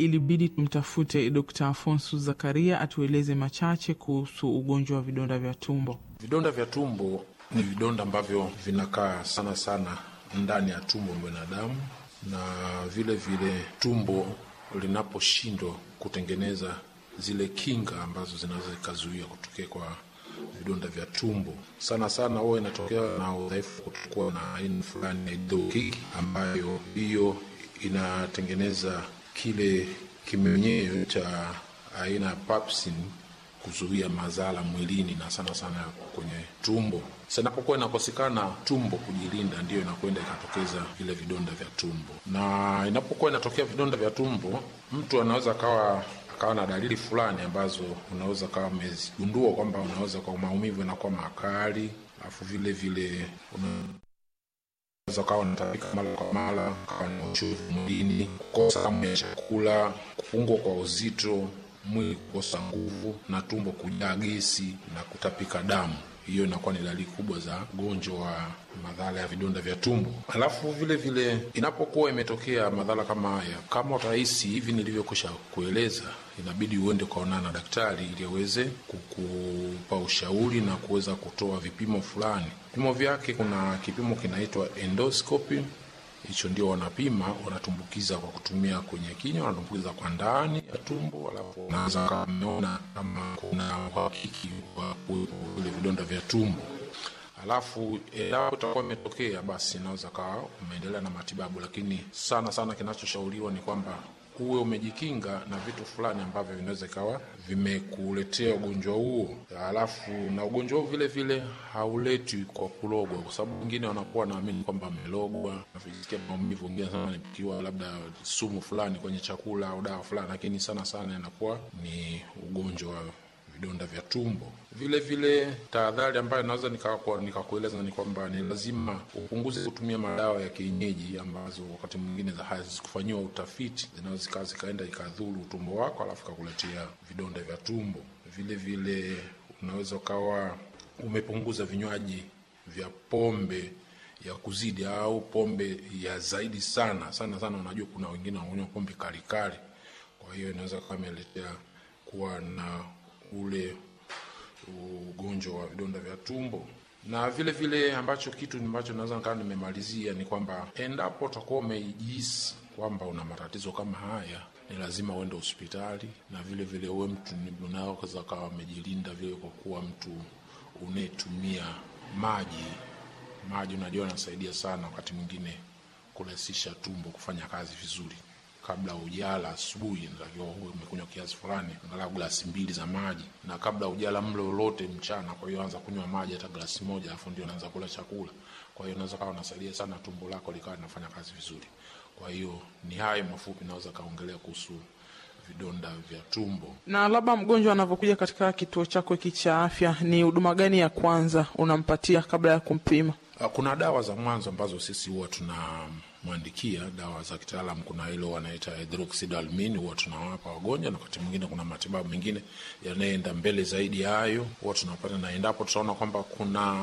ilibidi tumtafute Dkt. Afonso Zakaria atueleze machache kuhusu ugonjwa wa vidonda vya tumbo. Vidonda vya tumbo ni vidonda ambavyo vinakaa sana sana ndani ya tumbo binadamu, na vile vile tumbo linaposhindwa kutengeneza zile kinga ambazo zinaweza zikazuia kutokea kwa vidonda vya tumbo, sana sana huwa inatokea na udhaifu kutokuwa na aina fulani ya hidrokiki, ambayo hiyo inatengeneza kile kimenyeo cha aina ya papsin kuzuia madhara mwilini na sana sana kwenye tumbo. Sinapokuwa inakosekana tumbo kujilinda, ndiyo inakwenda ikatokeza vile vidonda vya tumbo. Na inapokuwa inatokea vidonda vya tumbo, mtu anaweza akawa akawa na dalili fulani ambazo unaweza kawa umezigundua kwamba unaweza kwa maumivu yanakuwa makali, alafu vile vile unaweza kawa unatapika mara kwa mara, kawa na uchovu mwilini, kukosa hamu ya chakula, kupungua kwa uzito mwili kukosa nguvu na tumbo kujaa gesi na kutapika damu. Hiyo inakuwa ni dalili kubwa za ugonjwa wa madhara ya vidonda vya tumbo. Alafu vile vile inapokuwa imetokea madhara kama haya, kama utahisi hivi nilivyokwisha kueleza, inabidi uende ukaonana na daktari ili aweze kukupa ushauri na kuweza kutoa vipimo fulani. Vipimo vyake, kuna kipimo kinaitwa endoscopy hicho ndio wanapima, wanatumbukiza kwa kutumia kwenye kinywa, wanatumbukiza kwa ndani ya tumbo, alafu unaweza kameona kama kuna uhakiki wa kuwepo vile vidonda vya tumbo. Alafu endapo itakuwa imetokea, basi inaweza kawa umeendelea na matibabu, lakini sana sana kinachoshauriwa ni kwamba uwe umejikinga na vitu fulani ambavyo vinaweza ikawa vimekuletea ugonjwa huo. Alafu na ugonjwa huo vile vile hauletwi kwa kulogwa, kwa sababu wengine wanakuwa naamini kwamba amelogwa, navisikia maumivu, wengine nasema nipikiwa labda sumu fulani kwenye chakula au dawa fulani, lakini sana sana inakuwa ni ugonjwa wa vidonda vya tumbo. Vile vile tahadhari ambayo naweza nikakueleza nika ni kwamba ni lazima upunguze kutumia madawa ya kienyeji ambazo wakati mwingine hazikufanyiwa utafiti, zinaweza zikawa zikaenda ikadhuru utumbo wako, alafu kakuletea vidonda vya tumbo. Vile vile unaweza ukawa umepunguza vinywaji vya pombe ya kuzidi au pombe ya zaidi sana sana sana. Unajua kuna wengine wanakunywa pombe kalikali, kwa hiyo inaweza kawa imeletea kuwa na ule ugonjwa wa vidonda vya tumbo. Na vile vile ambacho kitu ambacho naweza nikaa nimemalizia ni kwamba endapo utakuwa umejihisi kwamba una matatizo kama haya, ni lazima uende hospitali, na vile vile uwe mtu unaweza kawa umejilinda vile, kwa kuwa mtu unayetumia maji. Maji unajua anasaidia sana wakati mwingine kurahisisha tumbo kufanya kazi vizuri kabla ujala asubuhi, natakiwa uwe umekunywa kiasi fulani, angalau glasi mbili za maji, na kabla ujala mlo lolote mchana. Kwa hiyo anza kunywa maji hata glasi moja, alafu ndio naanza kula chakula. Kwa hiyo naweza kawa nasaidia sana tumbo lako likawa linafanya kazi vizuri. Kwa hiyo ni hayo mafupi naweza kaongelea kuhusu vidonda vya tumbo. Na labda mgonjwa anavyokuja katika kituo chako hiki cha afya, ni huduma gani ya kwanza unampatia kabla ya kumpima? Kuna dawa za mwanzo ambazo sisi huwa tunamwandikia, dawa za kitaalam. Kuna ile wanaita hydroxydalmine, huwa tunawapa wagonjwa, na wakati mwingine kuna matibabu mengine yanayoenda mbele zaidi ya hayo, huwa tunapata, na endapo tutaona kwamba kuna